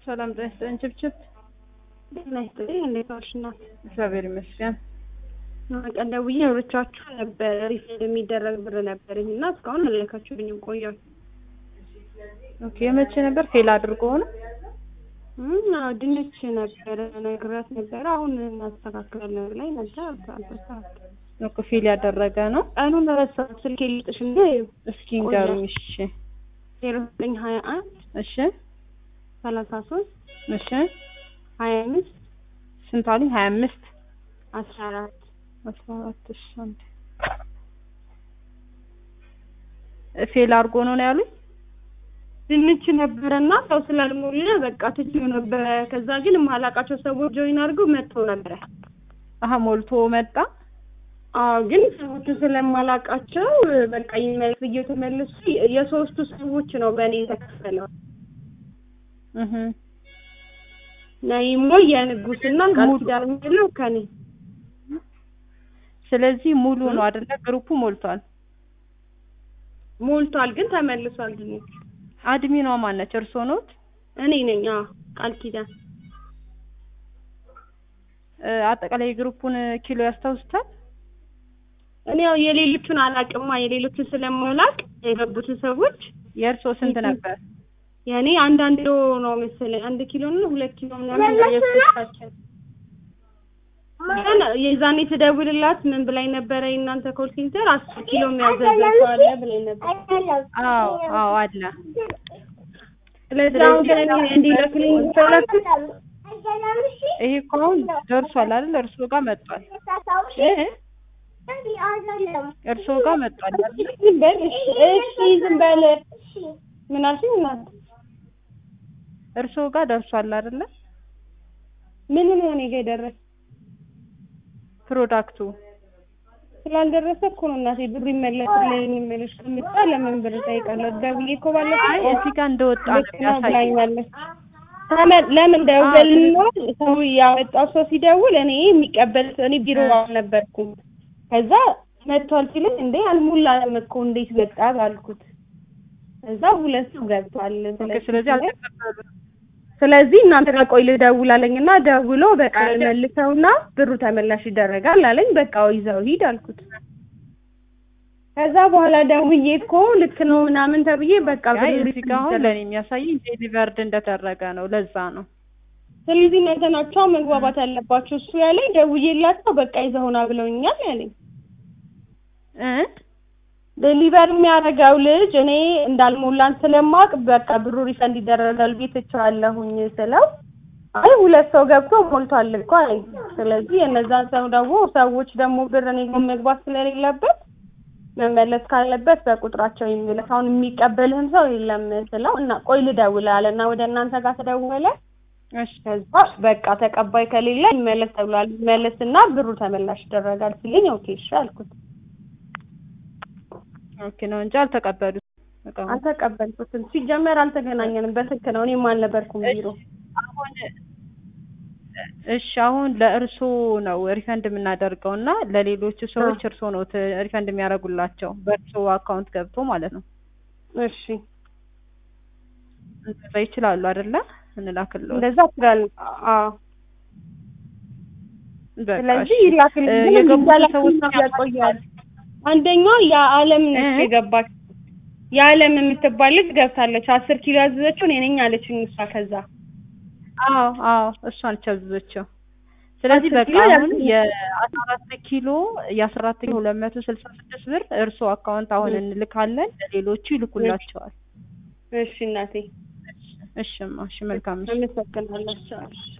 ሰላም ጤና ይስጥልኝ። ችብችብ ጤና ይስጥልኝ። እንዴት ዋልሽ እናት? እግዚአብሔር ይመስገን። ቀን ደውዬ አውርቻችሁ ነበር። ሪፈንድ የሚደረግ ብር ነበረኝ እና እስካሁን አልላካችሁልኝም ቆያል። ኦኬ የመቼ ነበር? ፌል አድርጎ ሆነ? አዎ ድንች ነበረ ነግራት ነበረ። አሁን እናስተካክላለን ላይ ነበር አልተስተካከለም። ኦኬ ፌል ያደረገ ነው። ቀኑን ረሳሁት። ስልክ ልጥሽ እንደ እስኪ ንገሩኝ። እሺ ዜሮ ዘጠኝ ሀያ አንድ እሺ ሰላሳ ሶስት እሺ ሀያ አምስት ስንት አሉኝ? ሀያ አምስት አስራ አራት አስራ አራት እሺ አንዴ ፌል አድርጎ ነው ነው ያሉኝ? ድንች ነበረና ሰው ስላልሞላ በቃ ትችው ነበረ። ከዛ ግን የማላውቃቸው ሰዎች ጆይን አድርገው መጥተው ነበረ። አሀ ሞልቶ መጣ። አዎ ግን ሰዎቹ ስለማላውቃቸው በቃ ይመልስ ብዬ ተመልሱ። የሶስቱ ሰዎች ነው በእኔ የተከፈለው። እህ ነይሞ የንጉስና ቃል ኪዳን የሚለው ከኔ ስለዚህ ሙሉ ነው አይደለ? ግሩፑ ሞልቷል። ሞልቷል ግን ተመልሷል ድንች። አድሚኗ ማነች? እርስዎ ኖት? እኔ ነኝ። አዎ ቃል ኪዳን እ አጠቃላይ የግሩፑን ኪሎ ያስታውሱታል? እኔ ያው የሌሎቹን አላውቅማ የሌሎቹን ስለማላውቅ የገቡትን ሰዎች የእርስዎ ስንት ነበር? የእኔ አንድ አንድ ኪሎ ነው መሰለኝ አንድ ኪሎ እና ሁለት ኪሎ ምናምን ነው የሶስታችን። ግን የዛኔ ትደውልላት ምን ብላኝ ነበረ የእናንተ ኮል ሴንተር አስር ኪሎ የሚያዘዘ ሰው አለ ብላኝ ነበር። አዎ አዎ አለ። ስለዚህ አሁን ግን እኔ እንዲልክልኝ ፈለክ ይሄ እኮ አሁን ደርሷል አይደል? እርስዎ ጋር መጥቷል። እ እርስዎ ጋር መጥቷል አይደል? ዝም በል እሺ፣ እሺ ዝም በል ምን አልሽኝ እናት? እርስዎ ጋር ደርሷል አይደለ? ምን ነው እኔ ጋር የደረሰ ፕሮዳክቱ ስላልደረሰ እኮ ነው እናቴ ብሩ ይመለስልኝ የሚልሽ ከምጣ ለምን ብር ጠይቃለሁ? ደውዬ እኮ ባለፈው አይ እዚህ ጋር እንደወጣ ነው የሚያሳየው። ብላኛለች። ተመ- ለምን ደውልና ሰው ያወጣው ሰው ሲደውል እኔ የሚቀበል እኔ ቢሮ አልነበርኩም። ከዛ መጥቷል ሲለኝ እንዴ አልሞላም እኮ እንዴት መጣ አልኩት። ከዛ ሁለት ሰው ገብቷል። ኦኬ ስለዚህ አልተቀበሉም። ስለዚህ እናንተ ጋር ቆይ ልደውል አለኝና ደውሎ በቃ መልሰውና ብሩ ተመላሽ ይደረጋል አለኝ። በቃ ይዘው ሂድ አልኩት። ከዛ በኋላ ደውዬ እኮ ልክ ነው ምናምን ተብዬ በቃ አይ ብሩ እዚህ ጋር አሁን ለእኔ የሚያሳየኝ ዴሊቨርድ እንደተደረገ ነው። ለዛ ነው። ስለዚህ እናንተ ናቸው መግባባት ያለባቸው። እሱ ያለኝ ደውዬላቸው በቃ ይዘውና ብለውኛል ያለኝ። እ ዴሊቨር የሚያደርገው ልጅ እኔ እንዳልሞላን ስለማውቅ በቃ ብሩ ሪፈንድ ይደረጋል ቤት እችዋለሁኝ ስለው አይ ሁለት ሰው ገብቶ ሞልቷል እኮ አለኝ። ስለዚህ የነዛን ሰው ደግሞ ሰዎች ደግሞ ብር እኔ ጋር መግባት ስለሌለበት መመለስ ካለበት በቁጥራቸው ይመለስ። አሁን የሚቀበልህም ሰው የለም ስለው እና ቆይ ልደውል አለ እና ወደ እናንተ ጋር ተደወለ። እሺ ከዛ በቃ ተቀባይ ከሌለ ይመለስ ተብሏል። ይመለስና ብሩ ተመላሽ ይደረጋል ሲለኝ ኦኬ እሺ አልኩት። ኦኬ ነው እንጂ አልተቀበሉት እቃውን። አልተቀበልኩትም። ሲጀመር አልተገናኘንም በስልክ ነው። እኔም አልነበርኩም ቢሮ። አሁን እሺ አሁን ለእርሶ ነው ሪፈንድ የምናደርገው እና ለሌሎቹ ሰዎች እርሶ ነው ት- ሪፈንድ የሚያደርጉላቸው በእርሶ አካውንት ገብቶ ማለት ነው። እሺ እንደዛ ይችላሉ አይደለ? እንላክልዎት። እንደዛ ትላል። አዎ በቃ ስለዚህ እሺ። ይላክልኝ። እ ግን የገቡ እንዲላክ ሰዎች ያቆያል። አንደኛው የዓለም ነች እ? የገባች የዓለም የምትባል ልጅ ገብታለች። አስር ኪሎ ያዘዘችው እኔ ነኝ አለችኝ እሷ። ከዛ አዎ አዎ እሷን ቸብዘቸው። ስለዚህ አስር በቃ ኪሎ አሁን ያስ- የአስራ አራት ኪሎ የአስራ አራት ኪሎ ሁለት መቶ ስልሳ ስድስት ብር እርሶ አካውንት አሁን እንልካለን፣ ለሌሎቹ ይልኩላቸዋል። እሺ እናቴ እሽማ እሺ መልካም እሺ። አመሰግናለሁ።